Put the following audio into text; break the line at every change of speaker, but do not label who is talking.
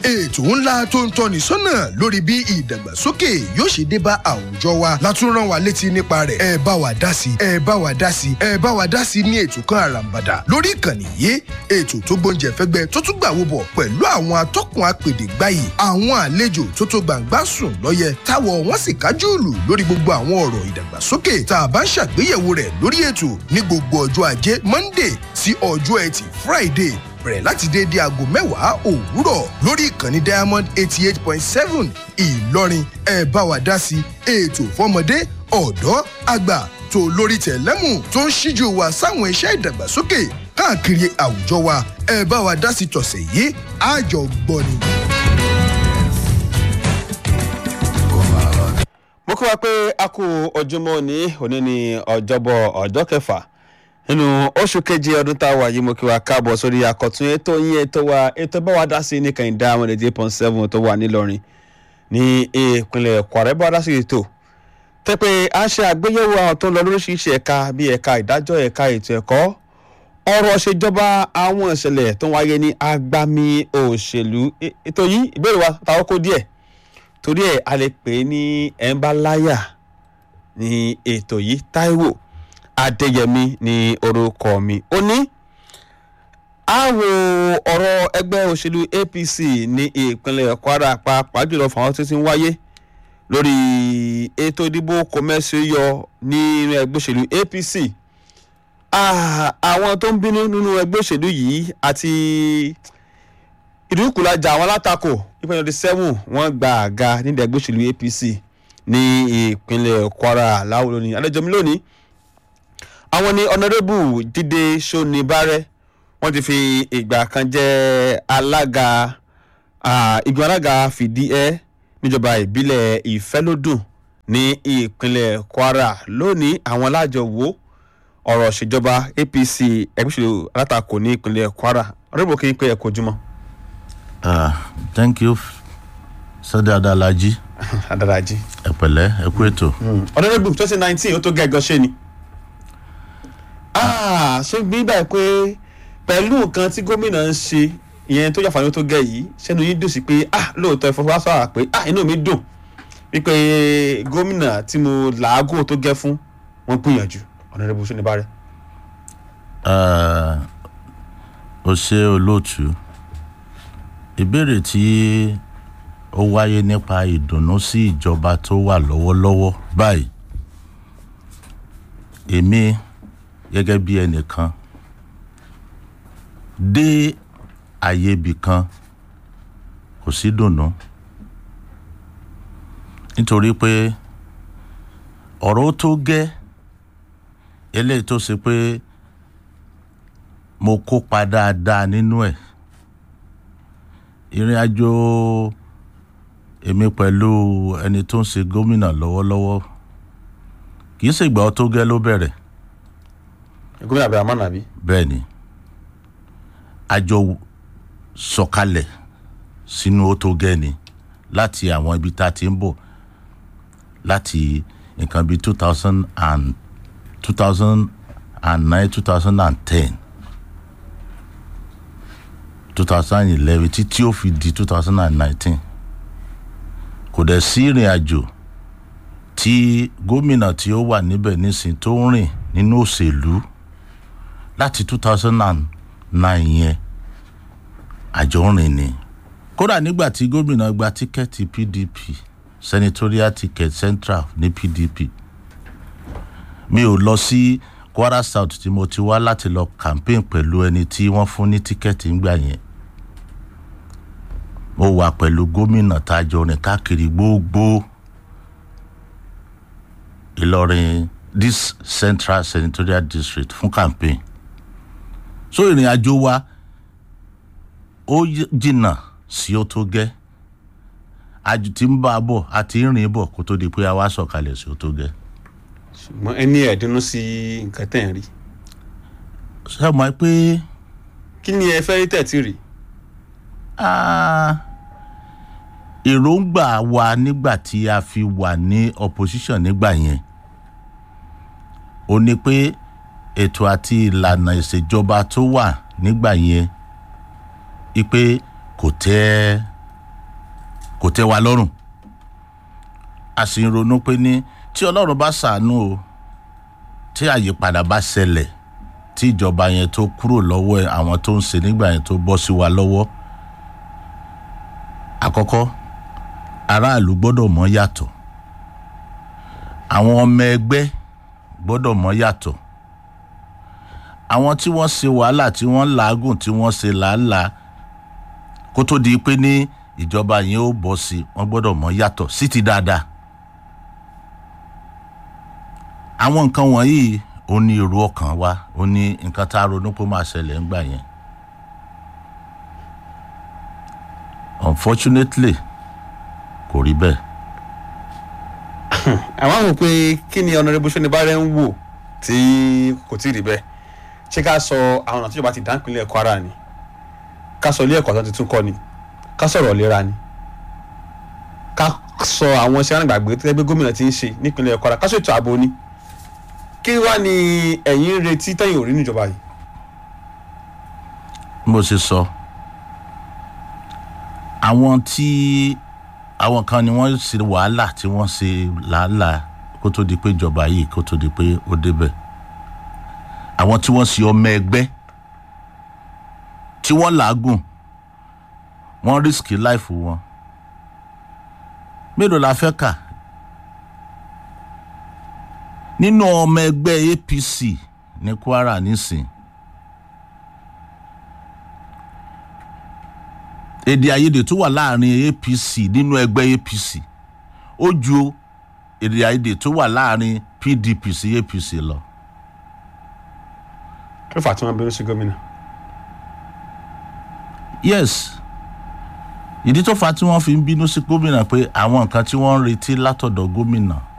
ètò ńlá tó ń tọ́ni sọ́nà lórí bí ìdàgbàsókè yóò ṣe dé bá àwùjọ wa látún rán wa létí nípa rẹ̀ ẹ bá wa dá sí ẹ bá wa dá sí ẹ bá wa dá sí ní ètò kan àràǹbàdà lórí ìkànnì yìí ètò tó gbóúnjẹ fẹ́gbẹ́ tó tún gbàwó bọ̀ pẹ̀lú àwọn atọ́kùn apèdè gbáyì àwọn àlejò tó tó gbàǹgbà sùn lọ́yẹ táwọ̀ wọ́n sì kájú ìlú lórí gbogbo àwọn ọ̀rọ̀ ìdàgbàsókè tá a bá ń ṣàgbéyẹ̀wò rẹ̀ lórí ètò ní gbogbo ọjọ́ ajé monday sí ọjọ́ ẹtì friday bẹ̀rẹ̀ láti déédé aago mẹ́wàá òwúrọ̀ lórí ìkànnì diamond eighty eight point seven ìlọrin ẹ bá wa dá sí ètò fọmọdé ọ̀dọ́ àgbà tó lórí tẹ̀lẹ́mù tó ń ṣíjú wa sáwọn iṣẹ́ ìdàgbàsókè káàkiri àwùjọ wa ẹ bá wa dá sí tọ̀sẹ̀ yìí àjọgbọ́ni.
mo kí wa pé a kú ojúmọ́ ní òní ní ọjọ́bọ̀ ọjọ́ kẹfà nínú oṣù keje ọdún tá a wà yìí mo kí wa káàbọ̀ sórí àkọ́tún ètò yín ètò wa ètò bá wa dá sí ní kẹ́hìndé àwọn èdè point seven tó wà nílọrin ní ìpínlẹ̀ kwara bá wa dá sí ètò tẹ́pẹ́ a ṣe àgbéyẹ̀wò àwọn tó ń lọ lóríṣiríṣi ẹ̀ka bíi ẹ̀ka ìdájọ́ ẹ̀ka ètò ẹ̀kọ́ ọ̀rọ̀ ṣèjọba àwọn ìṣẹ̀lẹ̀ tó ń wáyé ní agbami òṣèlú ètò yìí ìbéèrè wa táwọn kó díẹ̀ torí ẹ̀ a lè pè é ní ẹ̀ńbáláyà ní ètò yìí táíwò adéyẹmí ní orúkọ mi ó ní àwò ọ̀rọ̀ ẹgbẹ́ òṣèlú apc ní ìpínlẹ̀ kwara pàápàá jùlọ fáwọn tó ti ń wáyé lórí ètò ìdìbò kọmẹ́sì yọ nínú ẹgbẹ́ òṣèlú apc àwọn tó ń bínú nínú ẹgbẹ́ òṣèlú yìí àti ìdúkùlájà àwọn alátakò ìpínlẹ̀ twenty seven wọ́n gba àga nídìí ẹgbẹ́ òṣèlú apc ní ìpínlẹ̀ kwara láwùjọ ní alẹ́jọ́mi lónìí àwọn ní ọ̀nàrẹ́bù jíde sonibárẹ́ wọ́n ti fi ìgbà kan jẹ́ alága ìgbìmọ̀ alága fìdí ẹ́ níjọba ìbílẹ̀ ìfẹ́lódùn ní ìpínlẹ̀ kwara lónìí àwọn alájọ wo ọ̀rọ̀ ìṣèjọba apc ẹgbẹ́ òṣèlú alátakò ní ìpínlẹ̀ kwara ọ̀nàrẹ́bù kì í pé ẹ̀kọ́ ojúmọ́.
Uh, thank you sọdẹ adalaji
adaraji.
ẹ pẹ̀lẹ́ ẹ kú ètò.
ọ̀nàrẹ́bù twenty nineteen ó tó gẹ́gọ́ ṣe ni ṣé bí báyìí pé pẹ̀lú nǹkan tí gómìnà ń ṣe ìyẹn tó yàfàní tó gẹ̀ yìí sẹ́nu yín dùn sí pé ah lóòótọ́ ìfọwọ́sọ̀rọ̀ pé ah inú mi dùn wípé gómìnà tí mo làágùn tó gẹ́ fún wọn gbìyànjú ọ̀nàrẹ́bù sọ́ni bá rẹ̀.
o ṣe olóòtú ìbéèrè tí ó wáyé nípa ìdùnnú sí ìjọba tó wà lọ́wọ́lọ́wọ́ báyìí èmi gẹ́gẹ́ bí ẹnìkan dé àyè ibì kan kò sí dùnnú nítorí pé ọ̀rọ̀ tó gẹ́ eléyìí tó ṣe pé mo kópa dáadáa nínú ẹ̀ ìrìn àjò èmi pẹ̀lú ẹni tó ń ṣe gómìnà lọ́wọ́lọ́wọ́ kì í ṣègbà tó gẹ́ ló bẹ̀rẹ̀
gómìnà abdul rahman abi.
bẹ́ẹ̀ ni àjọ sọ̀kalẹ̀ sínú ó tó gẹ́ ni láti àwọn ibi tá a ti ń bọ̀ láti nǹkan bíi two thousand and two thousand and nine two thousand and ten two thousand and eleven títí ó fi di two thousand and nineteen kò dẹ̀ sí ìrìn àjò tí gómìnà tí ó wà níbẹ̀ nísìn tó ń rìn nínú òṣèlú láti two thousand and nine yẹn àjọ ń rìn ni kódà nígbà tí gómìnà gba tíkẹ́ẹ̀tì pdp senatorial ticket central ní pdp mi ò lọ sí kwara south tí mo ti wá láti lọ campaign pẹ̀lú ẹni tí wọ́n fún ní tíkẹ́ẹ̀tì ńgbà yẹn mo wà pẹ̀lú gómìnà tá a jọ rìn káàkiri gbogbo ìlọrin this central senatorial district fún campaign so ìrìn àjò wa ó jìnnà sí ó tó gẹ́ àjò tí ń bá a bọ̀ àti ìrìn bọ̀ kó tó di pé a wá sọ̀kalẹ̀ sí ó tó gẹ́.
ṣùgbọ́n ẹni ẹ̀dínú sí nǹkan tẹ̀ ń rí.
ṣé o mọ̀ pé.
kí ni ẹ fẹ́ rí tẹ̀ tí rí.
èròǹgbà wa nígbà tí a fi wà ní opposition nígbà yẹn ó ní pé ètò àti ìlànà ìṣèjọba tó wà nígbà yẹn ipe kò tẹ́ kò tẹ́ wa lọ́rùn a sì ń ronú pé ní tí ọlọ́run bá ṣàánú o tí àyípadà bá ṣẹlẹ̀ tí ìjọba yẹn tó kúrò lọ́wọ́ ẹ̀, àwọn tó ń ṣe nígbà yẹn tó bọ́ sí wa lọ́wọ́ àkọ́kọ́ aráàlú gbọ́dọ̀ mọ̀ yàtọ̀ àwọn ọmọ ẹgbẹ́ gbọ́dọ̀ mọ̀ yàtọ̀ àwọn tí wọ́n ṣe wàhálà tí wọ́n làágùn tí wọ́n ṣe làálàá kó tó di pé ní ìjọba yẹn ó bọ́ sí i wọ́n gbọ́dọ̀ mọ̀ yàtọ̀ sí ti dáadáa àwọn nǹkan wọ̀nyí ó ní èrò ọkàn wa ó ní nǹkan tá a ronú pé ó máa ṣẹlẹ̀ ńgbà yẹn unfortunately kò rí bẹ́ẹ̀
àwọn àwọn pé kí ni ọ̀nàrẹ́bù sọ́nibárẹ́ ń wò tí kò tí ì rí bẹ́ẹ̀ ṣé ká sọ àwọn ọ̀nà tíjọba ti dá ìpínlẹ̀ kwara ni ká sọ ilé ẹ̀kọ́ tó ti tún kọ́ ni ká sọ̀rọ̀ ìlera ni ká sọ àwọn iṣẹ́ alágbàgbé tó gbé gómìnà ti ń ṣe nípínlẹ̀ kwara ká sọ ètò ààbò ni kí wá ni ẹ̀yin ń retí tẹ̀yìn ò rí níjọba yìí.
mo ṣe sọ àwọn tí àwọn kan ni wọ́n ṣe wàhálà tí wọ́n ṣe làálàá kó tó di pé ìjọba yìí kó tó di pé ó débẹ̀ àwọn tí wọ́n ṣe ọmọ ẹgbẹ́ tí wọ́n làágùn wọ́n rísíkì láìfù wọn mélòó la fẹ́ kà nínú ọmọ ẹgbẹ́ apc ní kwara nísìn èdè àìyedè tó wà láàrin apc nínú ẹgbẹ́ apc ó ju èdè àìyedè tó wà láàrin pdp sí apc lọ.
kí ló fà á tí wọ́n bínú sí gómìnà.
yes ìdí tó fà á tí wọ́n fi ń bínú sí gómìnà pé àwọn nǹkan tí wọ́n ń retí látọ̀dọ̀ gómìnà